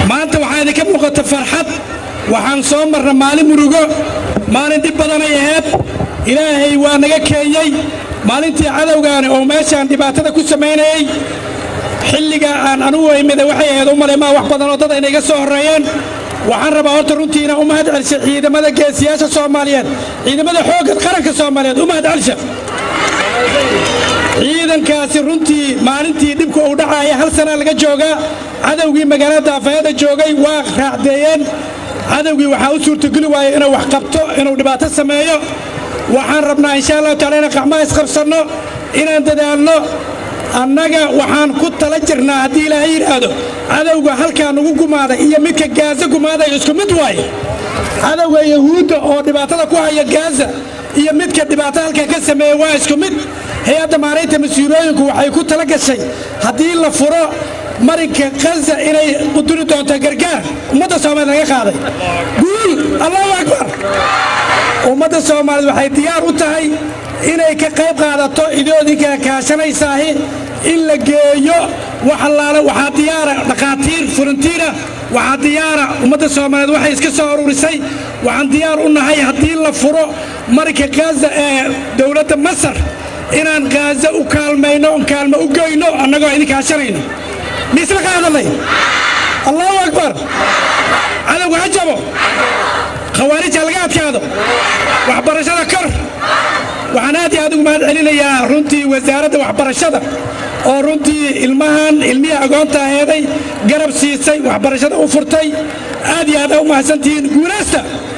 maanta waxaa idinka muuqata farxad waxaan soo marna maalin murugo maalin dhib badanay ahayd ilaahay waa naga keenyey maalintii cadowgaani oo meeshaan dhibaatada ku samaynayey xilliga aan anugu imida waxay ahayd u malay maa wax badan oo dad ayna iga soo horreeyeen waxaan rabaa horta runtii inaan u mahad celsha ciidamada geesiyaasha soomaaliyeed ciidamada xoogga qaranka soomaaliyeed u mahad celsha ciidankaasi runtii maalintii dhibku uu dhacaaya hal sanaa laga joogaa cadowgii magaalada daafayada joogay waa raacdeeyeen cadowgii waxaa u suurtogeli waaya inuu wax qabto inuu dhibaato sameeyo waxaan rabnaa insha allahu taala inaan qacmaha isqabsanno inaan dadaalno annaga waxaan ku tala jirnaa haddii ilaahay yidhaahdo cadowga halkaa nugu gumaaday iyo midka gaaza gumaaday isku mid waaye cadowga yahuudda oo dhibaatada ku haya gaaza iyo midka dhibaato halkaa ka sameeya waa isku mid hay-adda maaraynta mas-uulooyinku waxay ku tala gashay haddii la furo marinka khaza inay quduri doonto gargaar ummadda soomaaliya laga qaaday guul allahu akbar ummadda soomaaliyeed waxay diyaar u tahay inay ka qayb qaadato idoodinka kaashanaysaahi in la geeyo wax allaale waxaa diyaara dhakhaatiir furantiina waxaa diyaara ummadda soomaaliyeed waxay iska soo ururisay waxaan diyaar u nahay haddii la furo marinka khaza ee dowladda masar inaan khaza u kaalmayno kaalmo u goyno annagoo idin kaashanayno miisla ka hadalnay allahu akbar cadowga ha jabo khawaarija laga adkaado waxbarashada kor waxaan aad iyo aad ugu mahad celinayaa runtii wasaaradda waxbarashada oo runtii ilmahan ilmihii agoonta aheeday garab siisay waxbarashada u furtay aad iyo aad aa u mahadsantihiin guulaysta